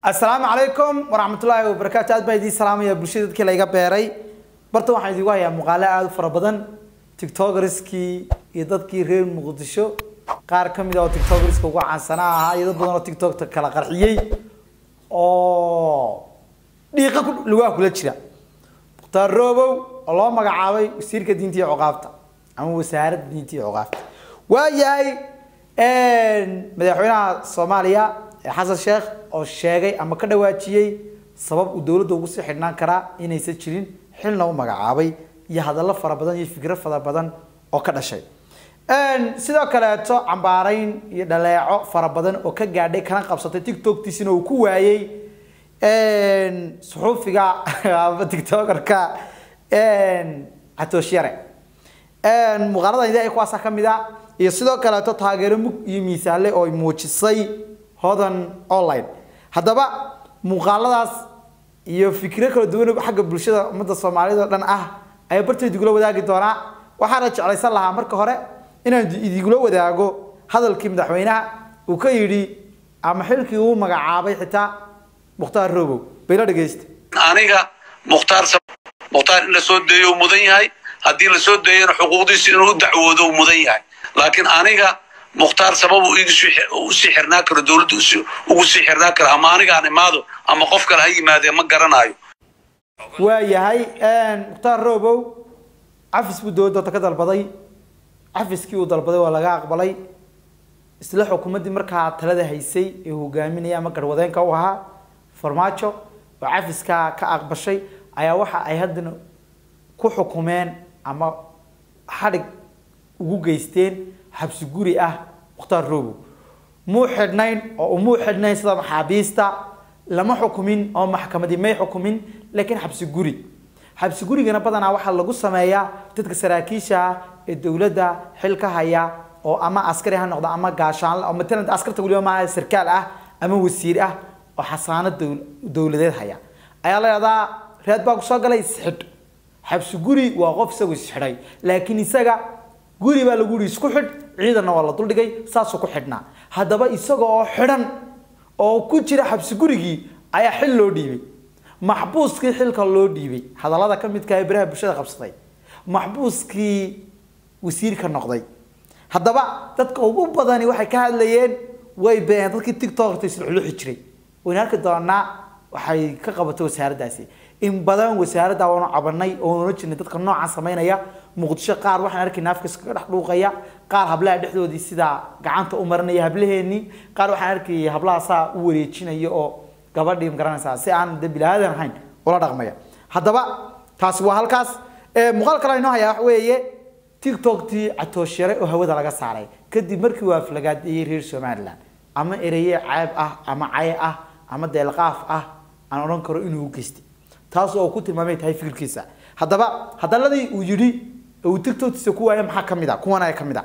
asalaamu calaykum waraxmatullaahi wabarakaatu aad baa idiin salaamaya bulshada dadkii layga beeray barta waxaan idigu hayaa muuqaalo aada u fara badan tiktokerskii iyo dadkii reer muqdisho qaar ka mid a oo tiktokerska ugu caansanaa ahaa iyo dad badan oo tiktokta kala qarxiyey oo dhiiqa ku lugaha kula jira mukhtaar roobow oo loo magacaabay wasiirka diinta iyo cuqaabta ama wasaaradda diinta iyo cuqaabta waayahay madaxweynaha soomaaliya xasan sheekh oo sheegay ama ka dhawaajiyey sabab uu dowladda ugu sii xidhnaan karaa inaysan jirin xilna u magacaabay iyo hadallo fara badan iyo fikro fara badan oo ka dhashay sidoo kaleeto cambaarayn iyo dhaleeco fara badan oo ka gaadhay kana qabsatay tiktoktiisina uu ku waayey suxuufiga ama tiktokerka catoosh-yare muuqaaladan idaa kuwaasa ka mid a iyo sidoo kaleeto taageero mug iyo miisaale oo ay muujisay hodan online haddaba muuqaaladaas iyo fikro kala duwan xagga bulshada ummadda soomaaliyad oo dhan ah ayaa barteed igula wadaagi doonaa waxaana jeclaysan lahaa marka hore inaan idigula wadaago hadalkii madaxweynaha uu ka yidhi ama xilkii uu magacaabay xitaa mukhtaar roobow bayla dhegeysta aniga mukhtaar mukhtaar in la soo deeyo uu mudan yahay haddii la soo deeyana xuquuqdiisa inuu u dacwoodo uu mudan yahay laakiin aniga mukhtaar sabab uu usii xirnaa karo dowladda ugu sii xirnaa karo ama anigaan imaado ama qof kale ha yimaadee ma garanayo waa yahay mukhtaar roobow cafis buu dowladda ka dalbaday cafiskii uu dalbaday waa laga aqbalay isla xukuumaddii markaa talada haysay ee hogaaminaya ama garwadeenka u ahaa farmaajo oo cafiskaa ka aqbashay ayaa waxa ay haddana ku xukumeen ama xadhig ugu geysteen xabsi guri ah mukhtaar roobow muu xidhnayn oo umuu xidhnayn sida maxaabiista lama xukumin oo maxkamadii may xukumin laakiin xabsi guri xabsi gurigana badanaa waxaa lagu sameeyaa dadka saraakiisha ah ee dowladda xil ka haya oo ama askari ha noqdo ama gaashaan oo matalan askarta waliba maaha sarkaal ah ama wasiir ah oo xasaano dowladeed haya ayaa la yidhahdaa reed baa kusoo galay isxidh xabsi guri waa qof isagu isxidhay laakiin isaga guri baa lagu yihi isku xidh ciidanna waa la duldhigay saasuu ku xidhnaa haddaba isaga oo xidhan oo ku jira xabsi gurigii ayaa xil loo dhiibay maxbuuskii xilka loo dhiibay hadallada ka midka ee baraha bulshada qabsaday maxbuuskii wasiirka noqday haddaba dadka ugu badani waxay ka hadlayeen way been dadkii tiktokta isluxluxi jiray wayna arki doonaa waxay ka qabatay wasaaraddaasi in badan wasaaradda waanu cabanay oo ola jirnay dadka noocan samaynaya muqdisho qaar waxaan arkaynaa afka iskaga dhex dhuuqaya qaar hablaha dhexdoodii sidaa gacanta u marinaya hablaheenii qaar waxaan arkayay hablaha saa u wareejinaya oo gabadhii magaranaysaa si aan de bilaadan ahayn ula dhaqmaya haddaba taasi waa halkaas muuqaal kale inoo hayaa wax weeye tiktoktii catooshare oo hawada laga saaray kadib markii uu aflagaadeeyey reer somaliland ama ereye ceeb ah ama cay ah ama deelqaaf ah aan odhan karo inuu u geystay taas oo ku tilmaamay tahay fikirkiisa haddaba hadaladii uu yidhi uu tiktoktiisa ku waaya maxaa kamid a kuwan ayaa kamid a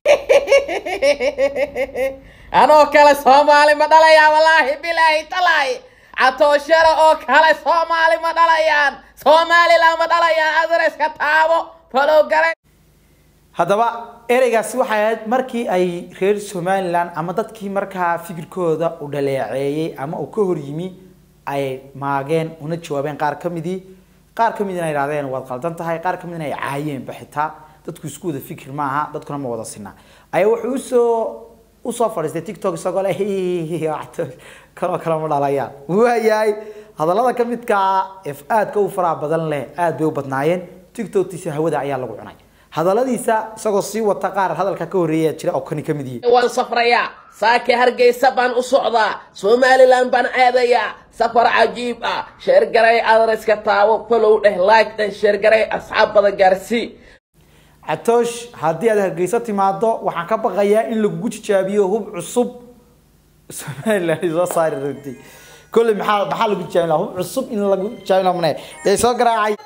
anoo kale soomaali ma dhalayaa wallaahi bilaahi talaahi catooshara oo kale soomaali ma dhalayaan somaliland ma dhalayaan adreska taabo falogare haddaba ereygaasi waxay ahayd markii ay reer somaliland ama dadkii markaa fikirkooda u dhaleeceeyey ama uu ka hor yimi ay maageen una jawaabeen qaar ka midii qaar ka midina ay ihahdeen waad qaldan tahay qaar ka midina ay caayeenba xitaa dadku isku wada fikir maaha dadkuna ma wada sinaa ayaa wuxuu usoo usoo fadhiistay tiktok isagoo le kanoo kale ma dhalayaan waayahay hadallada ka midkaa f aadka u faraha badan leh aad bay u badnaayeen tiktoktiisa hawada ayaa lagu cunay hadalladiisa isagoo sii wata qaar hadalka ka horreeya jira oo kani ka mid yihi waan safrayaa saake hargeysa baan u socdaa somaliland baan aadayaa safar cajiib ah sheergaray adreska taabo falow dheh laag dheh sheergaray asxaab badan gaarsii catoosh haddii aad hargeyso timaado waxaan ka baqayaa in lagugu tijaabiyo hub cusub somaliland soo saari rabtay kolley maxaa maxaa lagu tijaabin lahaa hub cusub in lagu tijaabin lahaa mane ee soo garaacay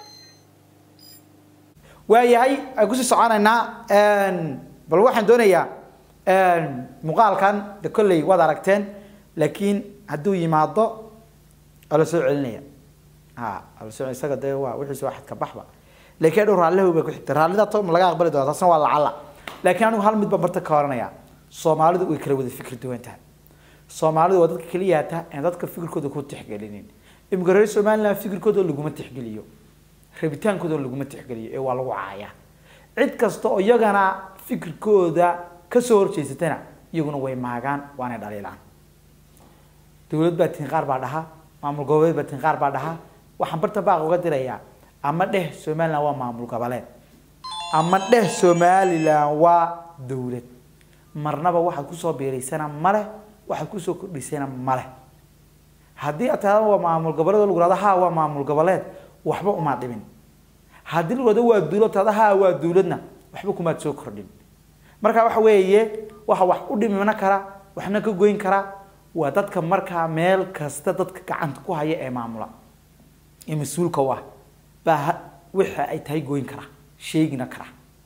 waayahay aan kusii soconaynaa bal waxaan doonayaa muuqaalkan de kolley waad aragteen laakiin hadduu yimaado waa la soo celinaya ha la soo isaga dee waa wixiisa waa xadka baxba laakiin adhow raalliha bay ku xigta raallida to ma laga aqbali doona taasna waa lacala laakiin anigu hal mid baan barta ka oranaya soomaalidu way kala wada fikir duwan tahay soomaalidu waa dadka keliyaata aan dadka fikirkooda ku tixgelinin imika reer somaliland fikirkooda laguma tixgeliyo rabitaankooda laguma tixgeliyo ee waa lagu caayaa cid kasta oo iyagana fikirkooda kasoo horjeysatana iyaguna way maagaan waanay dhaliilaan dowlad baa tiin qaar baa dhaha maamul goboleed baa tiin qaar baa dhaha waxaan barta baaq uga dirayaa ama dheh somaliland waa maamul goboleed ama dheh somaliland waa dowlad marnaba waxaad kusoo biiraysana male waxaad kusoo kordhisana male haddii aad tahda waa maamul goboleed oo lagu hahdo ha waa maamul goboleed waxba umaad dhimin haddii lagu hahdo waa dowlad tahda ha waa dowladna waxba kumaad soo kordhin marka waxa weeye waxa wax u dhimina kara waxna ka goyn kara waa dadka markaa meel kasta dadka gacanta ku haya ee maamula ee mas-uulka u ah baa waxa ay tahay goyn kara sheegina kara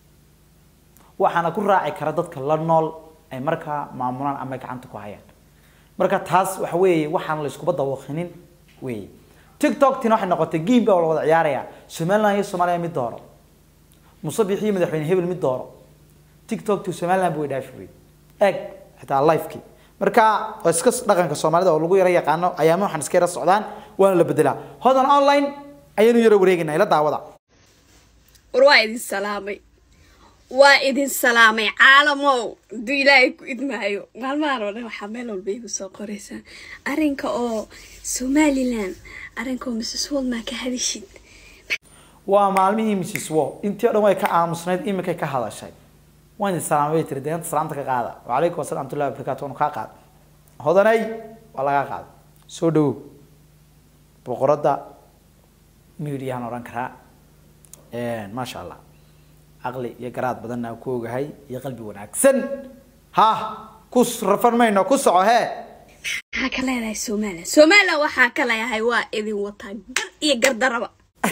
waxaana ku raaci kara dadka la nool ay markaa maamulaan ama gacanta ku hayaan marka taas waxa weeye waxaan la iskuba dawaqinin weeye tiktok tina waxay noqotay game baa la wada ciyaaraya somaliland iyo soomaaliya mid dooro musabix iyo madaxweyne hebel mid dooro tiktok to somaliland buu dhaafi wey eeg xitaa livekii marka waa iska dhaqanka soomaalida oo lagu yara yaqaano ayaama waxaan iska yara socdaan waana la bedelaa hodan online ayaynu yara wareegaynaa ila daawada war waa idin salaamay waa idin salaamay caalamow hadduu ilaahay ku idmaayo maalmahan oo dhan waxaa meel walba igu soo qoraysaan arrinka oo somalilan arrinka oo mrs waldmaa ka hadishid waa maalmihii mrs wo intii o dhan way ka aamusnayd iminkay ka hadashay waan idin salaamay bay tiri deenta salaamta ka qaada wacalaykum asalaam tullahi wabarakatu waanu kaa qaada hodanay waa lagaa qaada soo dhawow boqoradda midiyahan odhan karaa maasha allah caqli iyo garaad badanna ku ogahay iyo qalbi wanaagsan ha ku rafan mayno ku soco hee maxaa ka leedahay somalilan somalilan waxaa ka leeyahay waa idin wataa gar iyo gardaraba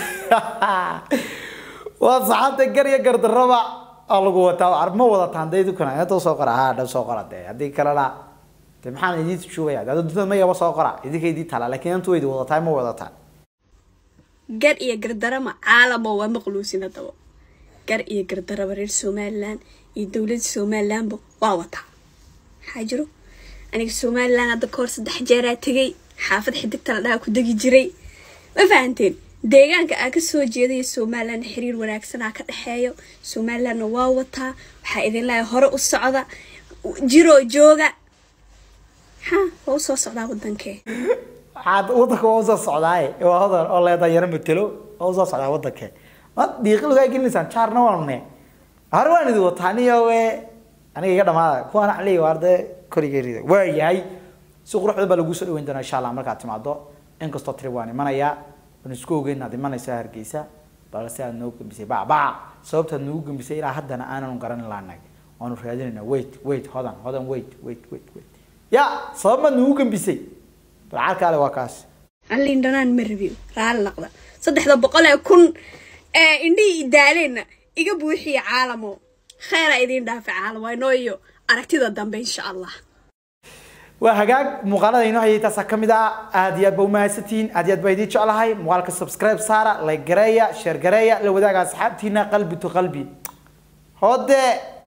waa saxaabta gar iyo gardaraba aa lagu wataa ar ma wadataan dee dukana inta soo qora ha dhan soo qora dee haddii kalena dee maxaan idin joogaya dee duntada mayaba soo qora idinka idin tala laakiin inta waydi wadataa ma wadataan gar iyo gardarama caalamo waa maqluusin haddaba gar iyo gardaraba reer somalilan iyo dowladda somalilanba waa wataa maxaa jiro aniga somalilan hadda kahor saddex jeeraa tegay xaafad xidigta la dhaha ku degi jiray ma fahanteen deegaanka aa kasoo jeedaya somalilan xiriir wanaagsanaa ka dhexeeyo somalilanna waa wataa waxaa idin leeyahay hore u socda jiroo jooga ha waa usoo socdaa wadankee waxaad wadanka waa usoo socdaaye waa hodan oo leedaa yaro matelo waa usoo socdaa wadanke ma diiqi lagaa gelinaysaan jaarna waanune hore waan idin wataa aniyo we aniga iga dhamaada kuwaan axliy waar dee korigeerida waa yahay si quruxda baa lagu soo dhaweyn doonaa insha allah markaad timaado inkastoo tiri waan imanayaa waan isku ogeyn inaad imanaysaa hargeysa balse aad noo gambisay bacbaca sababtaad nagu gambisay ilaa haddana aananu garanin laanag waanu raadinaynaa wait wait hodan hodan wait wait wait wait ya sabab maad nagu gambisay balcaalkaale waa kaas allin dhanaan ma rabiyo raali naqda saddexda boqol ee kun ee indhihii idaaleenna iga buuxiya caalamo kheyra idiin dhaafa caalamo inoo iyo aragtida dambe insha allah waa hagaag muuqaalada inoo hayay taasaa ka mid ah aad iyo aad ba umahadsantihiin aad iyo aad baa idiin jeclahay muuqaalka subscribe saara like gareeya share gareeya la wadaaga asxaabtiina qalbi to qalbi hode